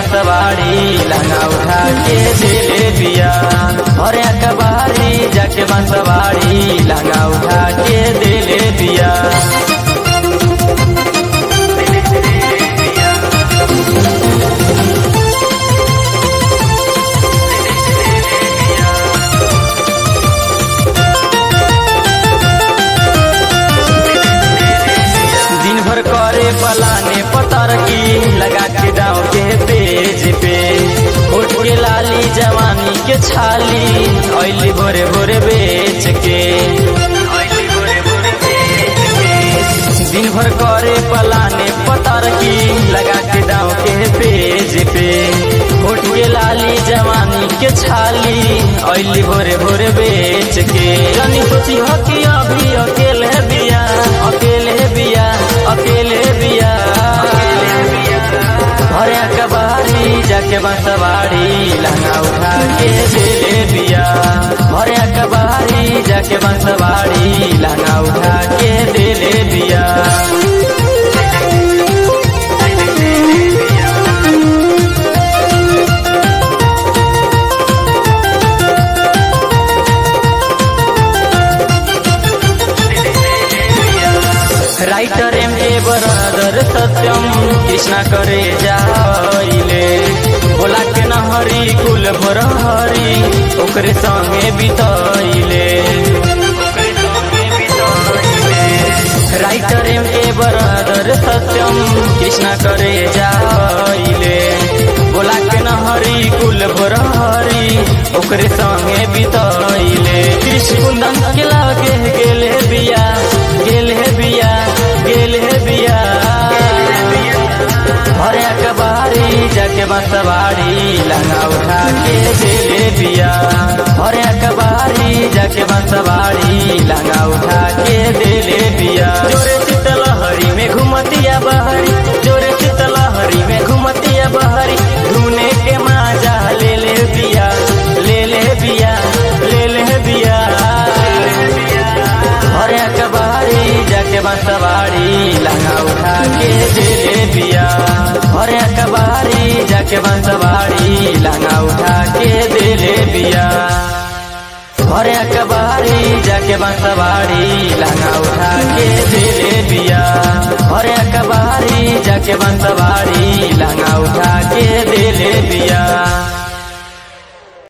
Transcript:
बंसवाड़ी लहंगा उठा के दिले बिया और कबारी जाके बंसवाड़ी लहंगा उठा के दिले बिया दिन भर करे पलाने पतर की लगा के दाव के पेज पे उठ के लाली जवानी के छाली ऐली भोरे भोरे बेच के दिन भर करे पलाने पतर की लगा के दाव के पेज पे उठ के लाली जवानी के छाली ऐली भोरे भोरे बेच के जानी सोची हो कि अभी अकेले बिया अकेले बिया अकेले बिया भरे कबारी जाके बंसवाड़ी लहंगा उठा के दिले बिया भरे कबारी जाके बंसवाड़ी लहंगा उठा के दिले बिया राइटर एम के बरदर सत्यम कृष्णा करे जाइले बोला के नहरी कुल भर हरी ओकरे संगे बितैले राइटर एम के बरदर सत्यम कृष्णा करे जाइले बोला के नहरी कुल भर हरी ओकरे संगे बितैले कृष्ण कुंदन के लागे गेले बिया गेले बिया गेले बिया भरे कबारी जाके बंसवाड़ी लहंगा उठा के दिले बिया भरे कबारी जाके बंसवाड़ी लहंगा उठा के दिले बिया जोरे शीतलहरी में घुमतिया बहरी जोरे शीतलहरी में घुमतिया बहरी धुने के माजा ले ले बिया ले ले बिया ले ले बिया भरे कबारी जाके बंसवाड़ी लहंगा उठा के दिले बिया भरे कबारी जाके बंसवाड़ी लहंगा उठा के दिले बिया भरे कबारी जाके बंसवाड़ी लहंगा उठा के दिले बिया भरे कबारी जाके बंसवाड़ी